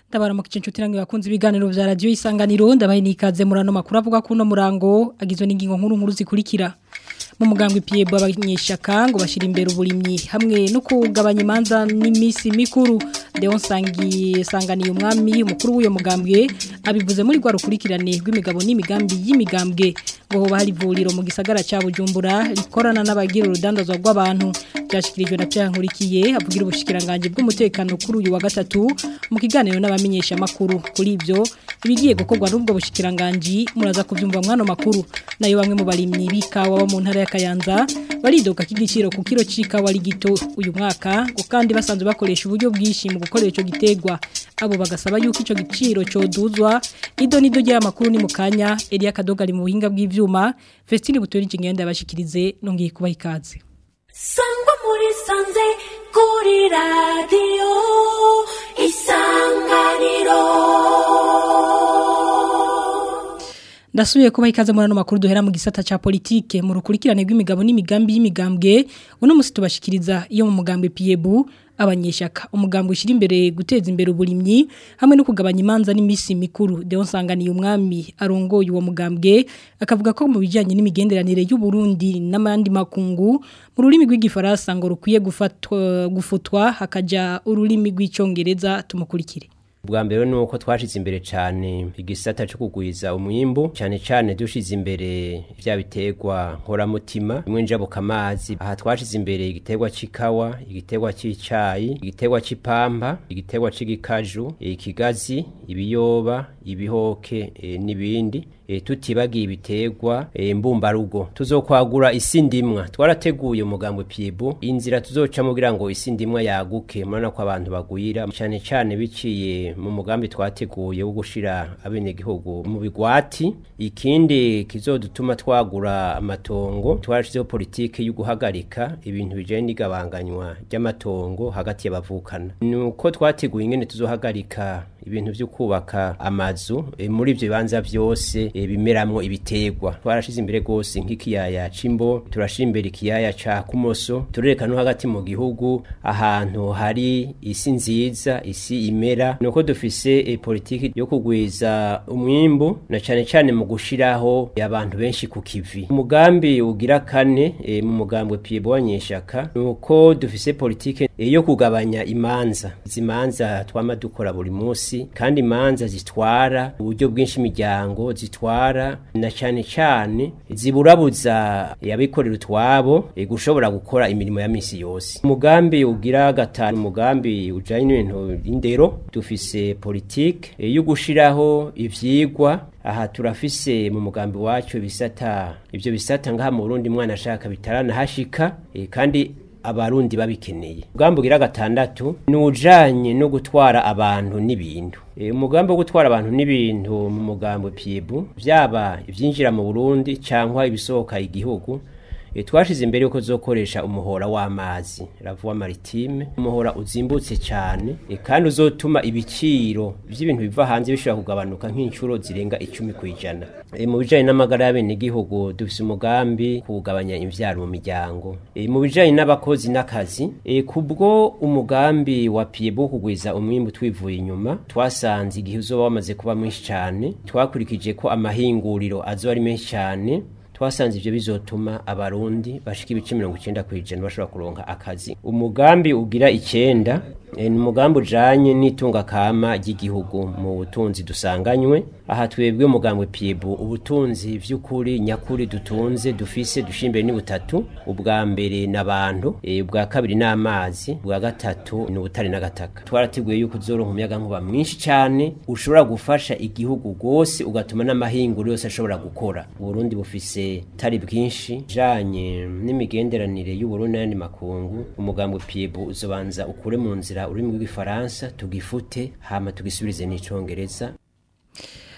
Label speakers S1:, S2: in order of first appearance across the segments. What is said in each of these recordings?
S1: ndabaramukije inshuti namwe bakunze ibiganiro vya radio isanganiro ndabaye nikaze murano makuru avuga kuno murango agizwe n'ingingo nkuru nkuru zikurikira mu mugambwe Piebo abanyeshaka ngo bashira imbere uburimyi hamwe no kugabanya imanza n'imisi mikuru Deon Sangi sanganiye umwami umukuru w'uyo mugambwe abivuze muri gwa rukurikirane rw'imigabo n'imigambi y'imigambwe ngo hoba hari ivuriro mu gisagara ca Bujumbura rikorana n'abagira urudandazwa rw'abantu byashikirijwe na Pierre Nkurikiye avugira ubushikiranganje bw'umutekano kuri uyu wa gatatu mu kiganiro n'abamenyesha makuru kuri ivyo ibigiye gukorwa n'ubwo bushikiranganje muraza kuvyumva mwano makuru nayo bamwe mu barimyi bikawa bo mu ntara ya Kayanza baridoga k'igiciro ku kiro c'ikawa ari gito uyu mwaka ngo kandi basanzwe bakoresha uburyo bwishi mu gukorera ico gitegwa abo bagasaba yuko ico giciro coduzwa ido nido rya makuru ni mukanya Elia Kadoga ari mu buhinga bw'ivyuma Festine Butori Kingenda yabashikirize nongiye kubaha ikaze
S2: sangwa muri sanze kuri radiyo isanganiro
S1: Ndasubiye kuba ikaze muri ano makuru duhera mu gisata ca politike mu rukurikirane rw'imigabo n'imigambi y'imigambwe uno musi tubashikiriza iyo mu mugambwe Piebu abanyeshaka umugambwe ushira imbere guteza imbere uburimyi hamwe no kugabanya imanza n'imisi mikuru Deon Sanganiye umwami arongoye uwo mugambwe akavuga ko mu bijanye n'imigenderanire y'u Burundi n'amandi makungu mu rurimi rw'igifaransa ngo rukwiye gufatwa gufutwa hakaja ururimi rw'icongereza tumukurikire
S3: bwa mbere nuko twashize imbere cyane igisata cyo kugwiza umwimbu cyane cyane dushize imbere bya biterwa nkoramutima bimwe njabuka amazi aha twashize imbere igiterwa c'ikawa igiterwa c'icayi igiterwa c'ipampa igiterwa c'igikaju ikigazi ibiyoba ibihoke e, n'ibindi e, tutibagiye ibiterwa e, mbumbarugo tuzokwagura isi ndimwa twarateguye umugambo Piebu inzira tuzocamo kugira ngo isi ndimwa yaguke murana ko abantu bagwira cyane cyane biciye mu mugambi twateguye wo gushira abenegihugu mu bigwati ikindi kizodutuma twagura amatongo twarashizeho politike yo guhagarika ibintu bijanye n'igabanganywa ry'amatongo hagati y'abavukana nuko twateguye ingene tuzohagarika ibintu byo kubaka amazu e, muri ivyo bibanza byose e, bimeramwo ibiterwa twarashize imbere gose nk'ikiyaya c'imbo turashira imbere ikiyaya ca kumoso turereka no hagati mu gihugu ahantu hari isi nziza isi imera nuko dufise e, politiki yo kugwiza umwimbu na cane cane mu gushiraho abantu benshi ku kivi umugambi ugira kane e, mu mugambwe Piebo wanyeshaka nuko dufise politike e, yo kugabanya imanza izimanza twama dukora buri munsi kandi imanza zitwara uburyo bwinshi imiryango zitwara na cyane cyane ziburabuza yabikorera utwabo e, gushobora gukora imirimo ya misi yose umugambi ugira gatanu umugambi ujanye n'ibintu indero dufise politike e, yo gushiraho ivyigwa aha turafise mu mugambi wacu bisata ivyo bisata ngaha mu Burundi mwana ashaka bitarana hashika e, kandi abarundi babikeneye umugambi ugira gatandatu ni ujanye no gutwara abantu n'ibintu e, umugambi wo gutwara abantu n'ibintu mu mugambi Piebu vyaba ivyinjira mu Burundi cankwa ibisohoka igihugu e, twashize imbere yuko zokoresha umuhora w'amazi ravuwa maritime umuhora uzimbutse cyane e, kandi uzotuma ibiciro by'ibintu biva hanze bishobora kugabanuka nk'incuro zirenga icumi ku ijana e, mu bijanye n'amagara y'abenegihugu dufise umugambi kugabanya imvyaro mu miryango e, mu bijanye n'abakozi n'akazi e, kubwo umugambi wa Piebu kugwiza umwimbu twivuye inyuma twasanze igihe uzoba wamaze kuba mwinshi cyane twakurikije ko amahinguriro azoba ari menshi cyane twasanze ivyo bizotuma abarundi bashika ibice mirongo icenda kw'ijana bashobora kuronka akazi umugambi ugira icenda e, ni umugambi ujanye n'itunga kama ry'igihugu mu butunzi dusanganywe aha twebwe umugambi Piebu ubutunzi vy'ukuri nyakuri dutunze dufise dushimbere ni butatu ubwa mbere n'abantu e, ubwa kabiri n'amazi ubwa gatatu ni ubutare n'agataka twarateguye yuko uzoronka umuyaga nkuba mwinshi cane ushobora gufasha igihugu gose ugatuma n'amahinguro yose ashobora gukora Burundi bufise tari bwinshi janye n'imigenderanire y'Uburundi n'andi makungu umugambi Piebu uzobanza ukure mu nzira ururimi rw'igifaransa tugifute hama tugisubirize n'icongereza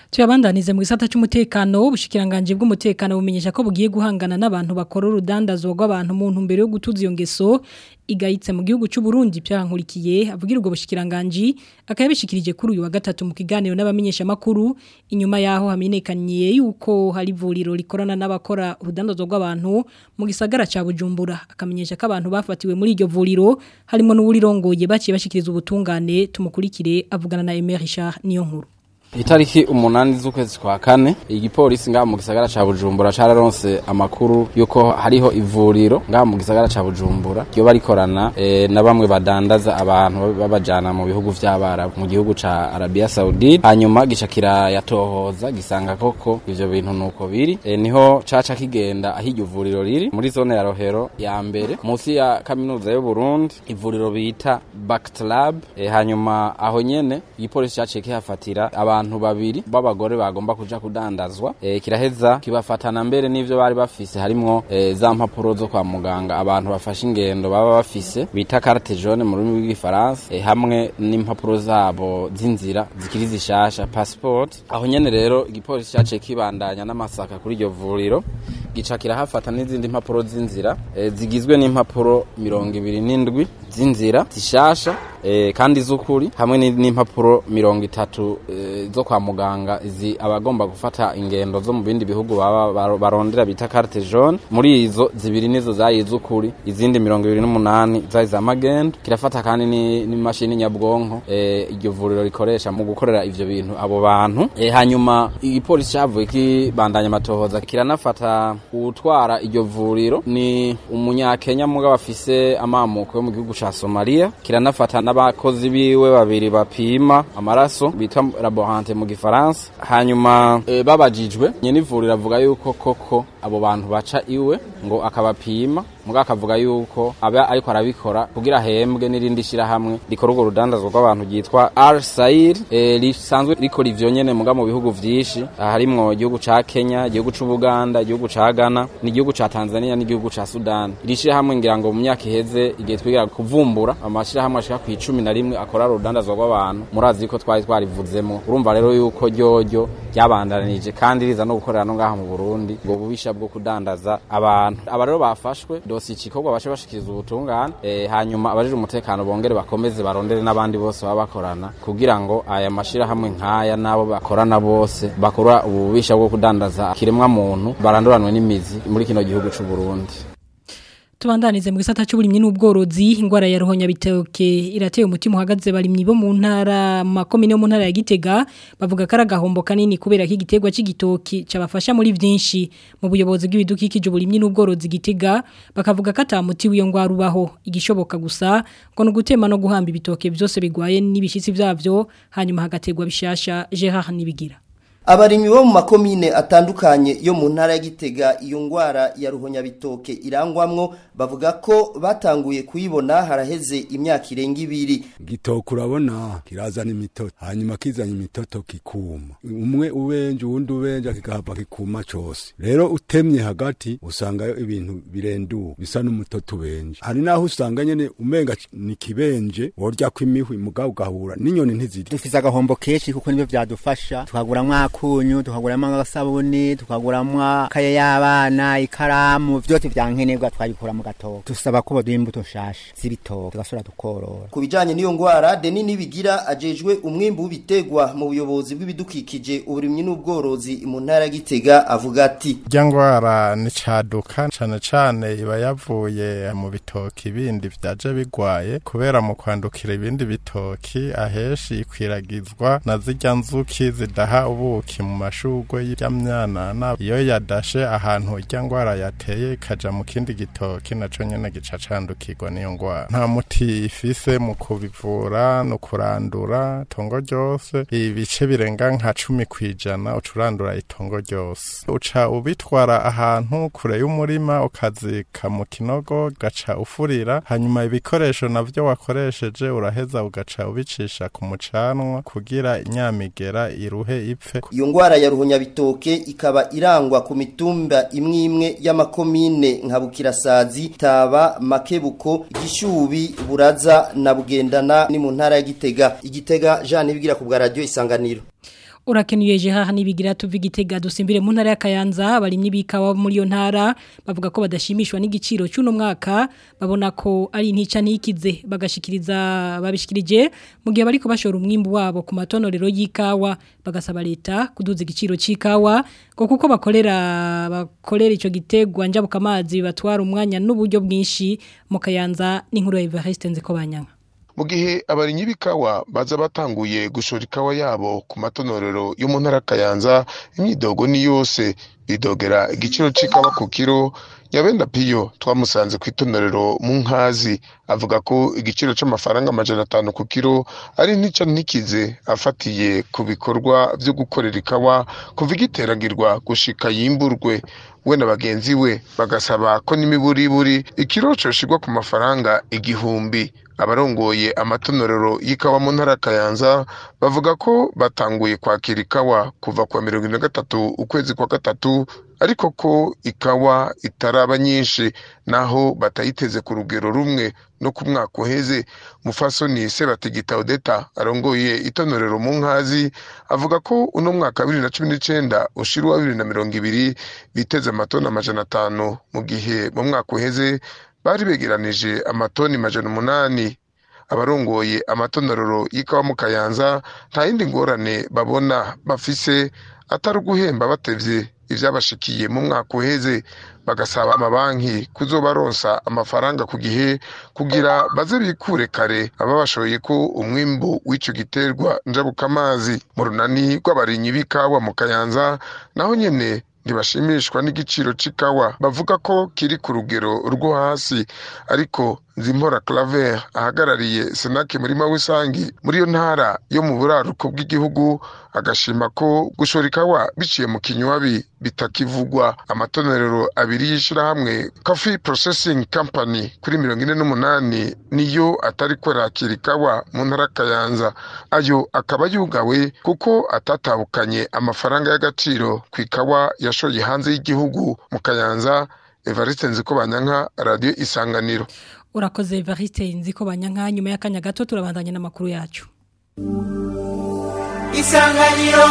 S1: Tuyabandanize mu gisata cy'umutekano ubushikiranganje bw'umutekano bumenyesha ko bugiye guhangana n'abantu bakora urudandazwa rw'abantu mu ntumbero yo gutuza iyo ngeso igayitse mu gihugu cy'u Burundi byankurikiye avugira ubwo bushikiranganje akayabishikirije kuri uyu wa gatatu mu kiganiro n'abamenyesha makuru inyuma yaho hamenyekanye yuko hari ivuriro rikorana n'abakora urudandazwa rw'abantu mu gisagara ca Bujumbura akamenyesha ko abantu bafatiwe muri iryo vuriro harimo n'uwurirongoye baciye bashikiriza ubutungane tumukurikire avugana na Emery Richard niyo nkuru
S4: Itariki umunani z'ukwezi kwa kane igipolisi ngaha mu gisagara ca Bujumbura cararonse amakuru yuko hariho ivuriro ngaha mu gisagara ca Bujumbura ryo barikorana e, na bamwe badandaza abantu babajana mu bihugu vy'abarabu mu gihugu ca Arabia Saudite hanyuma gica kirayatohoza gisanga koko ivyo bintu nuko biri e, niho caca kigenda aho iryo vuriro riri muri zone ya Rohero ya mbere musi ya kaminuza y'u Burundi ivuriro bita Bactlab e, hanyuma aho nyene igipolisi caciye kihafatira aba abantu babiri b'abagore bagomba kuja kudandazwa e, kiraheza kibafatana mbere n'ivyo bari bafise harimwo e, za mpapuro zo kwa muganga abantu bafashe ingendo baba bafise bita carte jaune mu rurimi rw'igifaransa e, hamwe n'impapuro zabo z'inzira zikiri zishasha passport aho nyene rero igipolisi caciye kibandanya n'amasaka kuri iryo vuriro gica kirahafata n'izindi mpapuro z'inzira e, zigizwe n'impapuro mirongo ibiri n'indwi z'inzira zishasha e, kandi z'ukuri hamwe n'impapuro mirongo itatu e, zo kwa muganga izi abagomba gufata ingendo zo mu bindi bihugu baba barondera bita carte jaune muri izo zibiri nizo zayi z'ukuri izindi mirongo ibiri n'umunani zayi za magendo kirafata kandi n'imashini nyabwonko e, iryo vuriro rikoresha mu gukorera ivyo bintu abo bantu e, hanyuma igipolisi cavuye kibandanya amatohoza kiranafata utwara iryo vuriro ni umunyakenya mugabo afise amamuko yo mu gihugu ca Somalia kiranafata n'abakozi biwe babiri bapima amaraso bita laborante mu gifaransa hanyuma e, babajijwe nyene ivuriro avuga yuko koko abo bantu baca iwe ngo akabapima muga akavuga yuko aba ariko arabikora kugira ahembwe n'irindi shirahamwe rikora urwo rudandazwa rw'abantu ryitwa Al Sair e, risanzwe rikora ivyo nyene muga mu bihugu vyinshi harimwo igihugu ca Kenya igihugu c'u Buganda igihugu ca Ghana n'igihugu ca Tanzania n'igihugu ca Sudan iri shirahamwe ngira ngo mu myaka iheze igihe twigira kuvumbura amashirahamwe ashika ku 11 akora urudandazwa rw'abantu murazi ko twari twarivuzemo urumva rero yuko ryoryo ryabandanije kandi riza no gukorera no ngaha mu Burundi ngo bubisha bwo kudandaza abantu aba rero bafashwe dosi ikikorwa bashe bashikiriza ubutungane e, hanyuma abajije umutekano bongere bakomeze barondere n'abandi bose baba bakorana kugira ngo aya mashira hamwe nkaya nabo bakorana bose bakora ububisha bwo kudandaza kiremwa muntu baranduranwe n'imizi muri kino gihugu c'u Burundi
S1: Tubandanize mu gisata cy'uburimyi n'ubworozi ingwara ya rohonya bitoke irateye umutima uhagaze barimyi bo mu ntara makomine yo mu ntara ya Gitega bavuga karagahombo kanini kubera ko igitegwa c'igitoki cabafasha muri vyinshi mu buyobozi bw'ibidukikije uburimyi n'ubworozi Gitega bakavuga ko atamuti wiyo ngwara ubaho igishoboka gusa ngo no gutema no guhamba ibitoke byose bigwaye n'ibishitsi byavyo hanyuma hagategwa bishasha Gerard nibigira
S5: Abarimyi bo mu makomine atandukanye yo mu ntara ya Gitega iyo ngwara ya ruhonya bitoke irangwamwo bavuga ko batanguye kuyibona haraheze imyaka irenga ibiri
S6: gitoke urabona kirazana imitoto hanyuma kizanye imitoto kikuma umwe ubenje uwundi ubenje kigahava kikuma cose rero utemye hagati usangayo ibintu birenduka bisa n'umutoto ubenje hari naho usanga nyene umenga ni kibenje worya kw'imihwi mugabo ugahura n'inyoni ntiziri
S7: dufise agahombo kenshi kuko nibyo vyadufasha tukaguramwo akunyu tukaguramwo agasabuni tukaguramwo kaye y'abana ikaramu vyose vyankenerwa twabikura mu gatoke dusaba ko baduha imbuto nshasha z'ibitoke tugasubira tukorora
S5: ku bijanye n'iyo ngwara Deni Nibigira ajejwe umwimbu w'ibitegwa mu buyobozi bw'ibidukikije uburimyi n'ubworozi mu ntara ya Gitega avuga ati
S8: irya ngwara ni caduka cane cane iba yavuye mu bitoki bindi vyaje bigwaye kubera mu kwandukira ibindi bitoki aheshi ikwiragizwa na zirya nzuki zidaha ubuki mu mashurwe y'imyanana iyo yadashe ahantu irya ngwara yateye ikaja mu kindi gitoki naco nyene gica candukirwa n'iyo ngwara nta muti ifise mu kubivura no kurandura itongo ryose ibice birenga nka cumi kwijana uca urandura itongo ryose uca ubitwara ahantu kure y'umurima ukazika mu kinogo gaca ufurira hanyuma ibikoresho navyo wakoresheje uraheza ugaca ubicisha ku mucanwa kugira inyamigera iruhe ipfe
S5: iyo ngwara ya ruhonya bitoke ikaba irangwa ku mitumba imwe imwe y'amakomine nka Bukirasazi Taba Makebuko Gishubi Buraza na Bugendana ni mu ntara ya Gitega igitega Jean Nibigira ku bwa radio isanganiro
S1: urakenuye jeha nibigira tuva igitega dusimbire mu ntara ya Kayanza abarimyi bikawa muri yo ntara bavuga ko badashimishwa n'igiciro cy'uno mwaka babona ko ari intica ntikize bagashikiriza babishikirije mu gihe bariko bashora umwimbu wabo ku matonorero y'ikawa bagasaba leta kuduza igiciro c'ikawa ngo kuko bakorera bakorera ico gitegwa njabuka amazi batwara umwanya n'uburyo bwinshi mu Kayanza n'inkuru ya Evariste nziko banyanga
S9: mu gihe abarinyi b'ikawa baza batanguye gushora ikawa yabo ku matonorero yo mu ntara Kayanza imyidogo ni yose bidogera igiciro c'ikawa ku kiro Nyabenda Piyo twamusanze ku itonorero mu nkazi avuga ko igiciro c'amafaranga amajana atanu ku kiro ari ntica ntikize afatiye ku bikorwa vyo gukorera ikawa kuva igiteragirwa gushika yimburwe we na bagenzi we bagasaba ko n'imiburiburi ikiro coshirwa ku mafaranga igihumbi abarongoye amatonorero y'ikawa mu ntara Kayanza bavuga ko batanguye kwakira ikawa kuva kwa mirongo ine na gatatu ukwezi kwa gatatu ariko ko ikawa itaraba nyinshi naho batayiteze ku rugero rumwe no ku mwaka uheze mufasoni sebatigita odeta arongoye itonorero mu nkazi avuga ko uno mwaka bibiri na cumi n'icenda ushira uwa bibiri na mirongo ibiri biteze amatoni amajana atanu mu gihe mu mwaka uheze bari begeranije amatoni majana umunani abarongoye amatonorero y'ikawa mu kayanza nta yindi ngorane babona bafise atari uguhemba batevye ivyabashikiye mu mwaka uheze bagasaba amabanki kuzobaronsa amafaranga ku gihe kugira baze bikure kare ababashoye ko umwimbu w'ico giterwa njabukamazi mu runani rw'abarinyi b'ikawa mu kayanza naho nyene ntibashimishwa n'igiciro c'ikawa bavuga ko kiri ku rugero rwo hasi ariko Nzimpora Claver ahagarariye Senake murima w'isangi muri iyo ntara yo mu buraruko bw'igihugu agashima ko gushora ikawa biciye mu kinywabi bitakivugwa amatonerero abiri y'ishirahamwe Coffee Processing Company kuri mirongo ine n'umunani niyo atari kwerakira ikawa mu ntara Kayanza ayo akaba yugawe kuko atatabukanye amafaranga y'agaciro ku ikawa yashoye hanze y'igihugu mu Kayanza Evariste Nzikobanyanka Radio Isanganiro
S1: urakoze Evariste nziko banyanka nyuma y'akanya gato turabandanya n'amakuru yacu
S2: isanganiro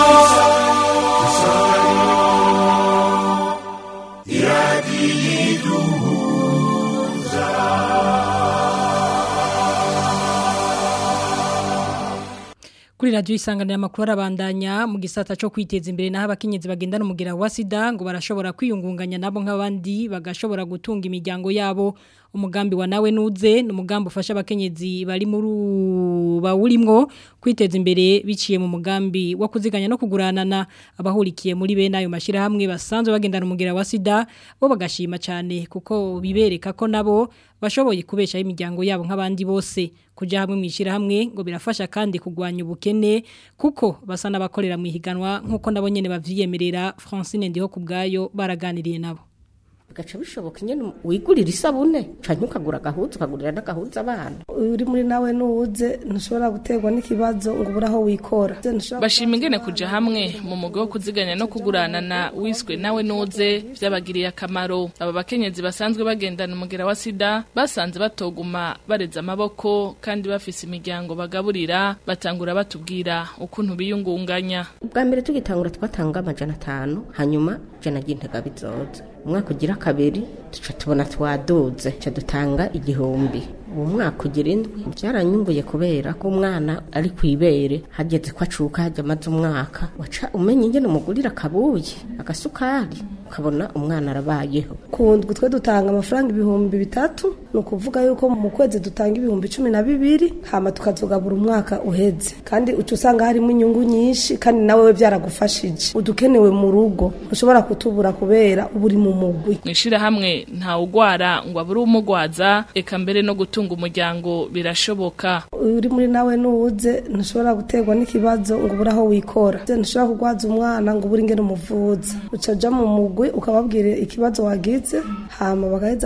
S1: kuri radio isanganira amakuru arabandanya mu gisata cyo kwiteza imbere naho abakenyezi bagendana umugira wa sida ngo barashobora kwiyungunganya nabo nk'abandi bagashobora gutunga imiryango yabo umugambi wa nawe nuze ni umugambi ufasha abakenyezi bari muri bawurimwo kwiteza imbere biciye mu mugambi wo kuziganya no kuguranana abahurikiye muri bene ayo mashyirahamwe basanzwe bagendana umugira wa sida bo bagashima cyane kuko bibereka ko nabo bashoboye kubeshaho imiryango yabo nk'abandi bose kujya hamwe mu ishyirahamwe ngo birafasha kandi kurwanya ubukene kuko basa n'abakorera mu ihiganwa nk'uko nabo nyine babyiyemerera francine ndiho ku bwayo baraganiriye nabo
S10: gaca bishoboka nyene wigurira isabune canke ukagura agahuza ukagurira n'agahuza abana
S11: uri muri nawe nuwuze ntushobora guterwa n'ikibazo ngo ubure aho wikora
S12: bashima ingene kuja hamwe mu mugo wo kuziganya no kuguranana wiswe nawe nuze vyabagiriye akamaro aba bakenyezi basanzwe bagendana umugera wa sida basanze batoguma bareza amaboko kandi bafise imiryango bagaburira batangura batubwira ukuntu biyungunganya
S10: ubwa mbere tugitangura twatanga amajana atanu hanyuma jana ry'intega bizoza umwaka ugira kabiri tuca tubona twaduze tuca dutanga igihumbi uwo mwaka ugira indwi byaranyunguye kubera ko umwana ari ku ibere hageze ko acuka hajya amaze umwaka waca umenya ingene umugurira akabuye agasukari ukabona umwana arabayeho
S11: ku ndwi twe dutanga amafaranga ibihumbi bitatu ni ukuvuga yuko mu kwezi dutanga ibihumbi cumi na bibiri hama tukazogabura umwaka uheze kandi uca usanga harimo inyungu nyinshi kandi nawe we byaragufashije udukenewe mu rugo ushobora kutubura kubera uba uri mu mugwi
S12: mu ishyirahamwe ntawugwara ngo abure umugwaza eka mbere no gutunga umuryango birashoboka
S11: uri muri nawe nuwuze ntushobora guterwa n'ikibazo ngo ubure aho wikora ntushobora kurwaza umwana ngo ubure ingene umuvuza uca uja mu mugwi ukababwira ikibazo wagize hama bagaheza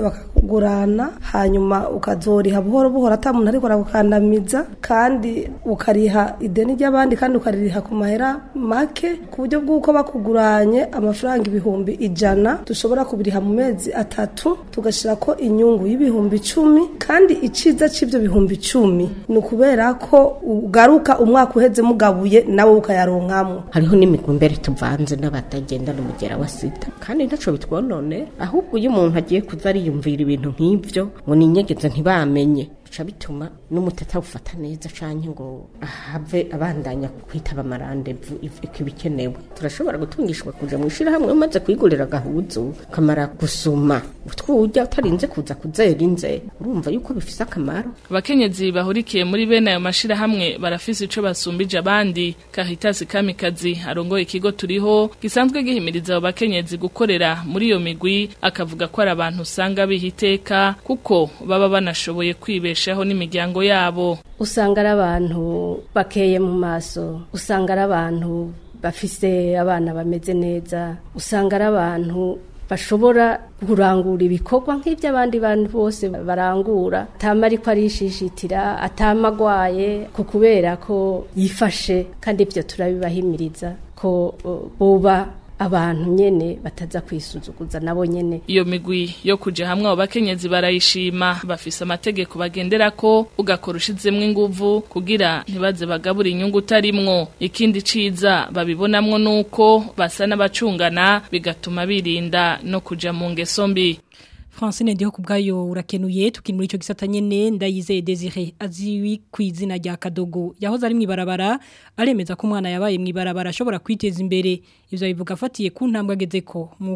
S11: kugurana hanyuma ukazoriha buhoro buhoro ata muntu ariko aragukandamiza kandi ukariha ideni ry'abandi kandi ukaririha ku mahera make ku buryo bw'uko bakuguranye amafaranga ibihumbi ijana dushobora kubiriha mu mezi atatu tugashyira ko inyungu y'ibihumbi icumi kandi iciza cy'ibyo bihumbi icumi ni ukubera ko ugaruka umwaka uheze mugabuye nawe ukayaronkamo
S10: hariho n'imigumbere tuvanze n'abatagendana umugera wa sida kandi ntaco bitwonone ahubwo iyo umuntu agiye kuza ariyumvira ibintu nk'ivyo ngo ninyegeze ntibamenye bica bituma n'umutata awufata neza canke ngo ahave abandanya kwitaba amarandevu ikibikenewe turashobora gutungishwa kuja mu ishirahamwe umaze kwigurira agahuzu kamara gusuma utwurya utarinze kuza kuzera inze urumva yuko bifise akamaro
S12: abakenyezi bahurikiye muri bene ayo mashirahamwe barafise ico basumbije abandi Caritas Kamikazi arongoye ikigo turiho gisanzwe gihimiriza abo bakenyezi gukorera muri iyo migwi akavuga ko ari abantu usanga bihiteka kuko baba banashoboye kwibeshaho n'imiryango yabo
S13: usanga ari abantu bakeye mu maso usanga ari abantu bafise abana bameze neza usanga ari abantu bashobora kurangura ibikorwa nk'iby'abandi bantu bose barangura atama ariko arishishitira atama agwaye ku kubera ko yifashe kandi ibyo turabibahimiriza ko uh, boba abantu nyene bataza kwisuzuguza nabo nyene
S12: iyo migwi yo kuja hamwe abo bakenyezi barayishima bafise amategeko bagenderako ugakora ushizemwo inguvu kugira ntibaze bagabura inyungu utarimwo ikindi ciza babibonamwo nuko basa n'abacungana bigatuma birinda no kuja mu ngeso mbi
S1: Francine ndiho kubgayo urakenuye tukiri muri ico gisata nyene ndayizeye Desire aziwi kwizina rya Kadogo yahoze ari mwibarabara aremeza ko umwana yabaye mwibarabara ashobora kwiteza imbere ivyo bivuga afatiye ku ntambwe agezeko mu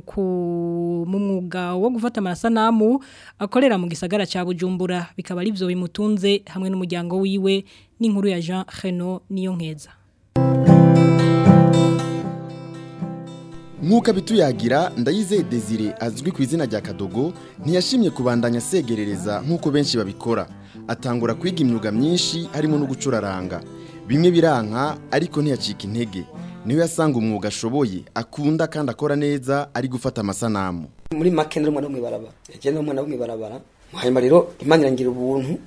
S1: mu mwuga wo gufata amasanamu akorera mu gisagara ca Bujumbura bikaba ari byo bimutunze hamwe n'umuryango wiwe n'inkuru ya Jean Reno niyo nkeza
S14: Nkuko abituyagira ndayizeye Desire azwi ku izina rya Kadogo ntiyashimye kubandanya segerereza nkuko benshi babikora atangura kwiga imyuga myinshi harimo no gucuraranga bimwe biranka ariko ntiyacika intege niwe yasanga umwuga ashoboye akunda kandi akora neza ari gufata amasanamu
S15: muri make ndi umwana w'umwibarabara yagenda umwana w'umwibarabara hanyuma rero imana irangira ubuntu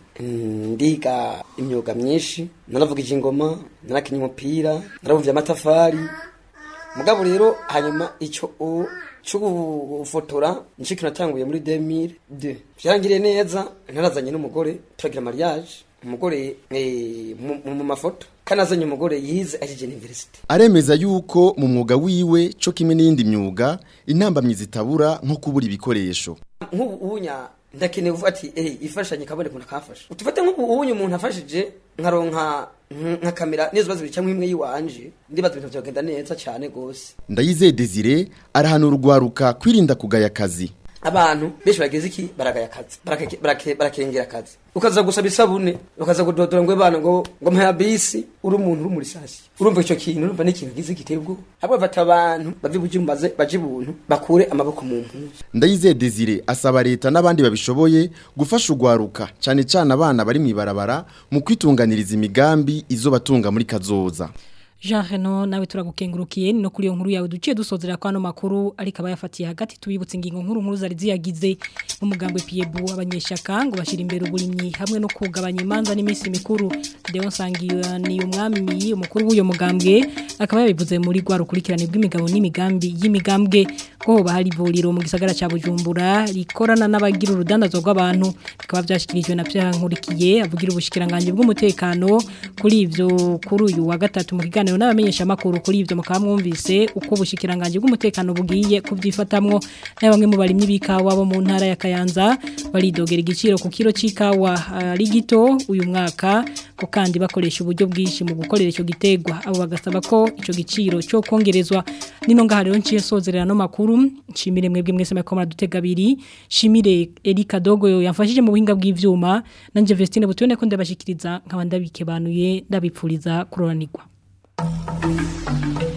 S15: ndiga imyuga myinshi naravugije ingoma narakinnye umupira naravumvye amatafari mugabo rero hanyuma icyo cyo gufotora nicyo kintu natanguye muri 2002 byarangiriye neza narazanye n'umugore turagira mariage umugore mu mafoto kandi azanye umugore yize ajije university
S14: aremeza yuko mu mwuga wiwe cyo kimwe n'iyindi myuga intambamyi zitabura nko kubura ibikoresho
S15: nk'ubu ubunya ndakeneye uvuga ati eh ifashanye kabone kuna kafasha utufate nk'ubu ubunya umuntu afashije nkaronka nka kamera nizo bazo bicamwe imwe yiwanje ndibaza ibintu byagenda neza cyane gose
S14: ndayizeye Desire arahanura urwaruka kwirinda kugaya akazi
S15: abantu benshi bageze iki baragaya akazi barakengera akazi ukaza gusaba isabune ukaza kudodora ngo bana ngo ngo mpaya bisi uri umuntu uri muri sasi urumva icyo kintu urumva ni ikintu gize giteye ubwoba ahubwo bafata abantu bave bujumbaze baje ibuntu bakure amaboko mu mpuzu
S14: ndayizeye Desire asaba leta n'abandi babishoboye gufasha urwaruka cyane cyane abana bari mu ibarabara mu kwitunganiriza imigambi izo batunga muri kazoza
S1: Jean Reno nawe turagukengurukiye no kuri iyo nkuru yawe duciye dusozera kwa no makuru ariko abayafatiye hagati tubibutse ingingo nkuru nkuru zari ziyagize umugambwe Piebu abanyeshaka ngo bashira imbere uburimyi hamwe no kugabanya imanza n'iminsi mikuru Deo Sangiyo ni umwami umukuru w'uyo mugambwe akaba yabivuze muri gwa rukurikirane bw'imigabo n'imigambi y'imigambwe ko bahari ivuriro mu gisagara ca Bujumbura rikorana n'abagira urudandazo rw'abantu bikaba byashikirijwe na Pierre Nkurikiye avugira ubushikiranganje bw'umutekano kuri ivyo kuri uyu wa gatatu mu kiganiro n'abamenyesha makuru kuri ivyo mukaba mwumvise uko ubushikiranganje bw'umutekano bugiye kubyifatamwo na bamwe mu barimyi bikawa bo mu ntara ya Kayanza baridogera igiciro ku kilo c'ikawa ari uh, gito uyu mwaka ko kandi bakoresha uburyo bwinshi mu gukorera ico gitegwa abo bagasaba ko ico giciro cyo kongerezwa nino ngaha rero nciye sozerera no makuru nshimire mwebwe mwese makoma dutega abiri shimire Erika Dogo yamfashije mu buhinga bw'ivyuma nanje Vestine butubone ko ndabashikiriza nkaba ndabikebanuye ndabipfuriza kuroranirwa Thank you.